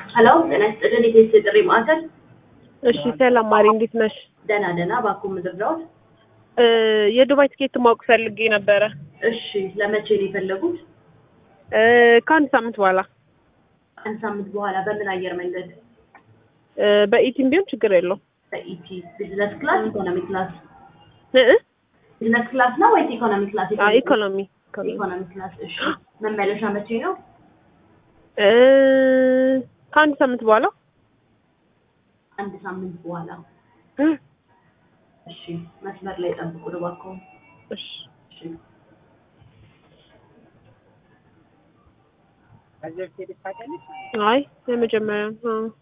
ሄሎ ጤና ይስጥልን የቴስት ጥሪ ማዕከል እሺ ሰላም ማሪ፣ እንዴት ነሽ? ደህና ደህና እባክዎ ምድር ዳውት እ የዱባይ ትኬት ማወቅ ፈልጌ ነበረ። እሺ ለመቼ ነው የፈለጉት እ ከአንድ ሳምንት በኋላ አንድ ሳምንት በኋላ በምን አየር መንገድ እ በኢቲም ቢሆን ችግር የለውም። በኢቲ ቢዝነስ ክላስ ኢኮኖሚ ክላስ እ እ ቢዝነስ ክላስ ነው ወይስ ኢኮኖሚ ክላስ አይ ኢኮኖሚ ኢኮኖሚ ኢኮኖሚ ክላስ እሺ መመለሻ መቼ ነው እ ከአንድ ሳምንት በኋላ አንድ ሳምንት በኋላ እ እሺ መስመር ላይ ጠብቁ እባክዎ እሺ እሺ አይ የመጀመሪያ ነው።